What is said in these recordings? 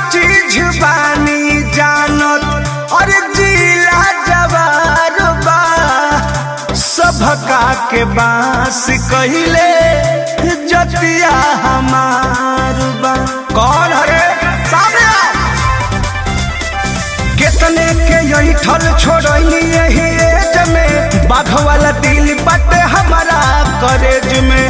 चीज बानी जानत और जिला जवार बा सभका के बांस कहिले जतिया हमार बा कौन हरे सामने आओ। कितने के यही ठल छोड़नी यही एज में बाघ वाला दिल बटे हमारा करेज में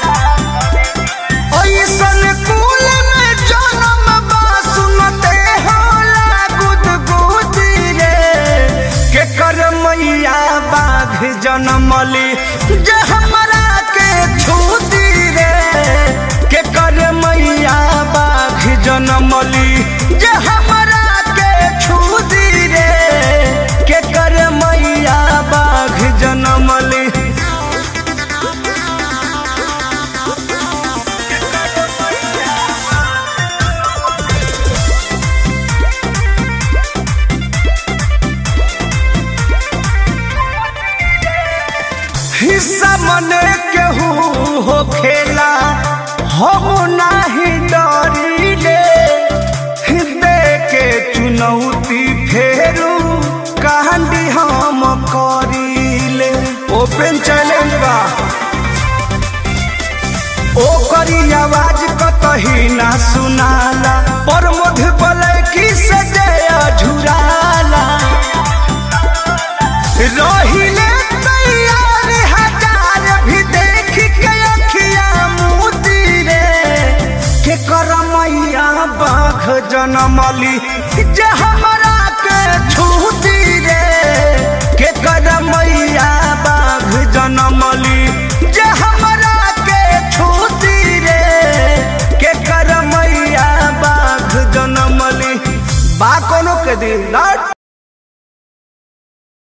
ऐसन कुल में जन्म बा सुनते होला गुदगुदी रे के कर मैया बाघ जनमली जे हमरा के छूती रे के कर मैया बाघ जनमली जे हमरा के छूती रे के कर मैया बाघ जनमली हिस्सा मने केहू हो खेला हम नाही डरिले दे के चुनौती फेरू कहानी हम करिले ओपन चैलेंज बा ओ करी आवाज कतही ना सुनाला पर मध बलैकी से जया झुराला रहिले तैयार हजार भी देख के अखिया मोती रे के करमैया बाघ जनमली जे हमरा के छूती रे के करमैया बाघ जनमली जे हमरा के छूती रे के करमैया बाघ जनमली बा कोनो के दिन ना